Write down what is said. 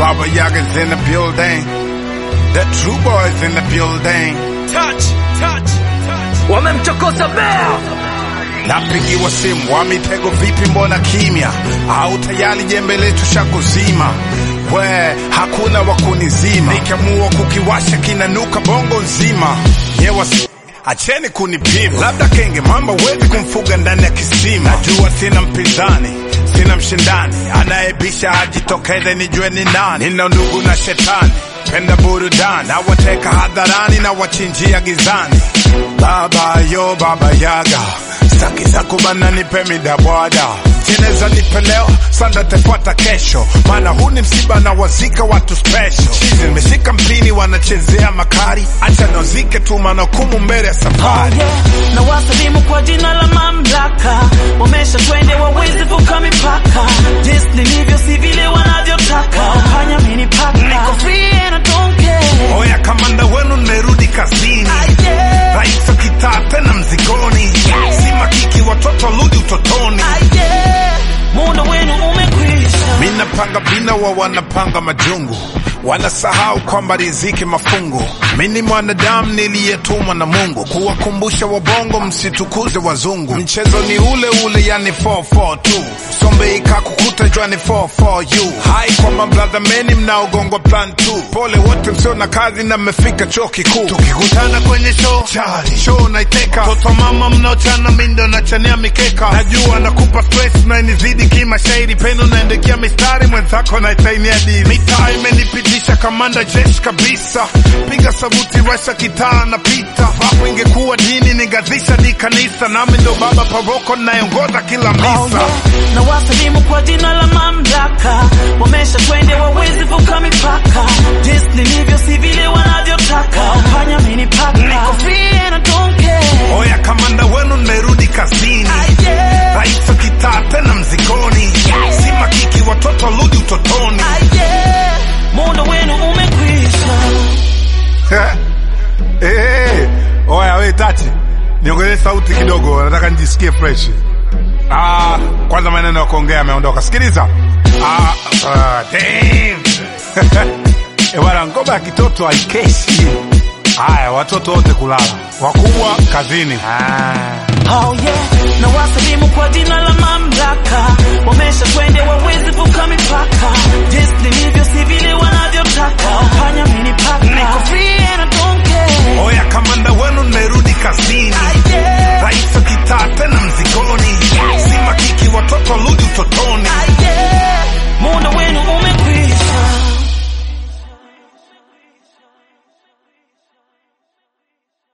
Baba Yaga's in the building. The true boys in the building. touch, touch, touch. Wamemchokoza bea Napigiwa simu wa mitego, vipi, mbona kimya? Au tayari jembe letu shakuzima? We, hakuna wa kunizima, nikiamua kukiwasha kinanuka bongo nzima. Nyewa si acheni kunipima, labda kenge mamba wezi kumfuga ndani ya kisima. Najua sina mpinzani, sina mshindani, anayebisha ajitokeze nijue ni nani. Nina ndugu na shetani, penda burudani, nawateka hadharani na wachinjia gizani. Baba yo baba yaga Staki za kubana nipe midabwada jeneza nipe leo sanda tepata kesho maana huu ni msiba na wazika watu special chizi nimeshika mpini wanachezea makari acha nozike tu maana kumu mbele ya safari yeah. na wasalimu kwa jina la mamlaka, wamesha twende wawezi vuka mipaka, jinsi nilivyo si vile wanavyotaka, hanya mini paka, niko free and I don't care. oya kamanda wenu nimerudi kazini Ah, yeah. rais wa kitaa tena mzigoni si makiki watoto rudi utotoni Ah, yeah. muda wenu umekwisha. minapanga bina wa wanapanga majungu wanasahau kwamba riziki mafungu mini mwanadamu niliyetumwa na mungu kuwakumbusha wabongo msitukuze wazungu mchezo ni ule ule yani 442 sombe ikakukuta jwani 442 hai kwa mabradha meni mnaogongwa plan 2 pole wote msio na kazi na mmefika chuo kikuu tukikutana kwenye show chali show naiteka toto mama mnaochana mindo nachania mikeka najua nakupa stress na inizidi kimashairi pendo naendekia mistari mwenzako naitainia dili mitaa imenipitisha kamanda jeshi kabisa piga sabuti rasha kitaa na pita vapo ingekuwa dini ningazisha di kanisa nami ndo baba paroko nayeongoza kila Oh, misa yeah. na wasalimu kwa jina la mamlaka, wamesha twende wawezi vuka mipaka, jinsi nilivyo si vile wanavyotaka, hanya mini paka, niko free and I don't care. oya kamanda wenu nimerudi kazini Ah, yeah. rais wa kitaa tena mzigoni si makiki watoto rudi utotoni Ah, yeah. muda wenu umekwisha. hey, oya we tati niongezee sauti kidogo nataka nijisikie fresh ah, kwanza maneno ya kuongea ameondoka sikiliza ah, ah, damn. Eh, bwana ngoma ya kitoto haikeshi haya watoto wote kulala wakubwa kazini ah. Oh yeah, na wasalimu kwa jina la mamlaka, wamesha twende wawezi vuka mipaka